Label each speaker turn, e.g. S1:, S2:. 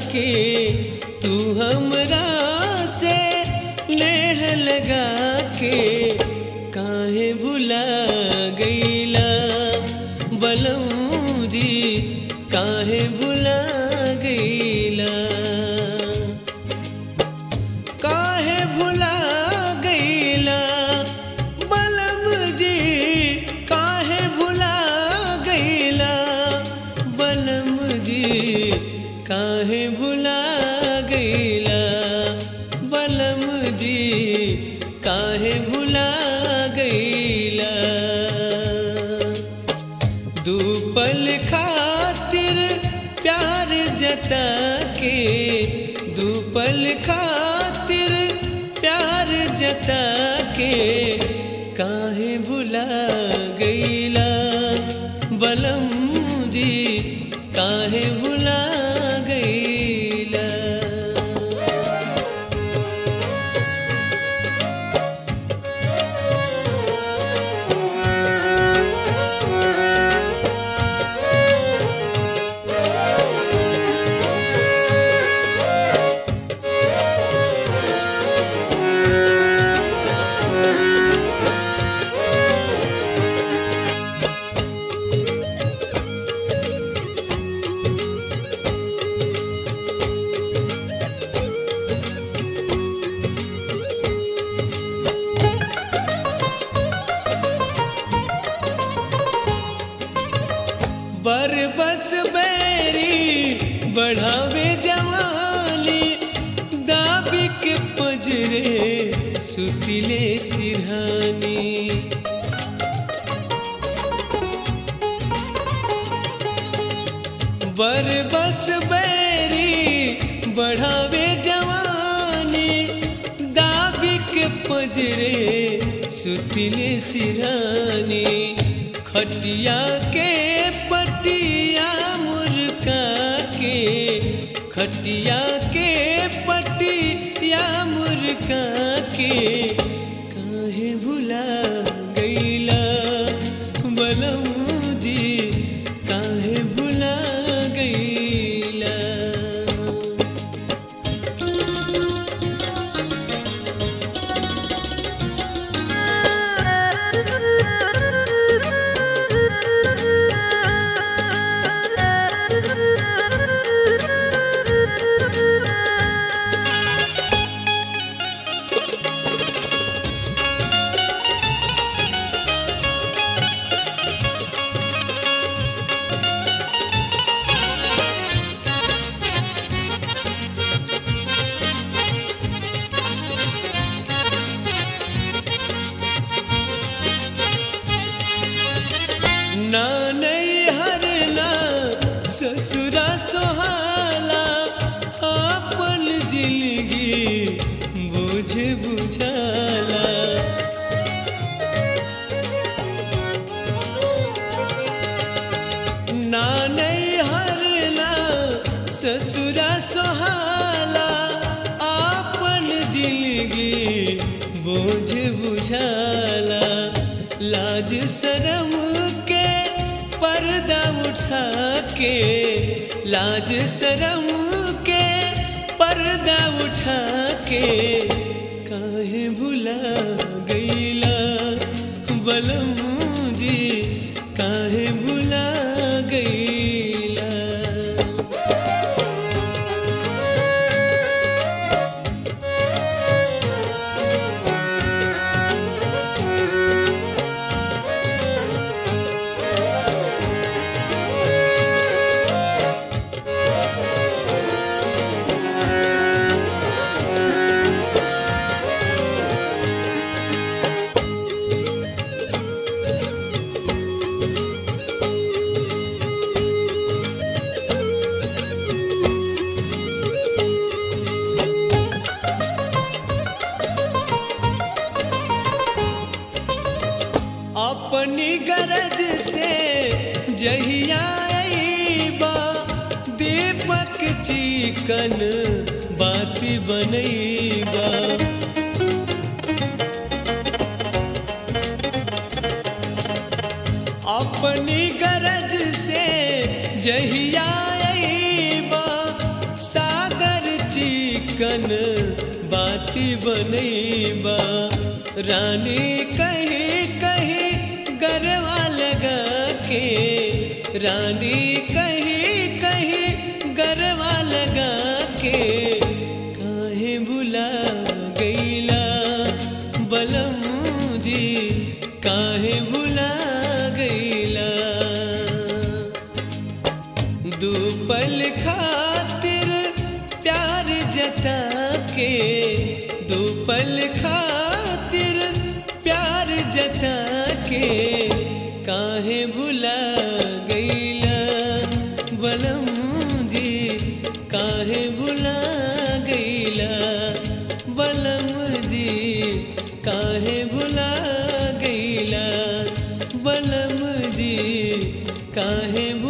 S1: के तू हमरा से नेह लगा के काहे भुला गईला बलम जी काहे भुला गईला काहे भुला गईला बलम जी काहे भुला गईला बलम जी काहे भुला गईला बलम जी काहे भुला गईला दू पल खातिर प्यार जता के दू पल खातिर प्यार जता के काहे भुला गईला बलम जी काहे भुला गईला बर बस बैरी बढ़ावे जवानी दाबी के पजरे सुतिले सिरहानी बर बस बैरी बढ़ावे जवानी दाबी के पजरे सुतिले सिरहानी खटिया के पटिया मुर्गा के खटिया के पटिया मुर्गा के काहे भुला गईला बलम जी काहे भुला गईला ना नैहर ना ससुरा सोहाला आपन जिंदगी बुझ बुझाला ना नैहर ना ससुरा सोहाला आपन जिंदगी बोझ बुझाला लाज शरम के पर्दा उठा के लाज शरम के पर्दा उठा के काहे भुला गईला बलम जी काहे भुला गईला अपनी गरज से जहिया अइबा दीपक चिकन बाती बनैबा अपनी गरज से जहिया अइबा सा चिकन बाती बनैबा रानी कहीं कहीं गरवा लगा के रानी कहीं कहीं गरवा लगा के काहे बुला गईला बलम जी काहे बुला गईला दू पल खातिर प्यार जता के दू पल खातिर प्यार जता के काहे भुला गईला बलम जी काहे भुला गईला बलम जी काहे भुला गईला बलम जी काहे भुला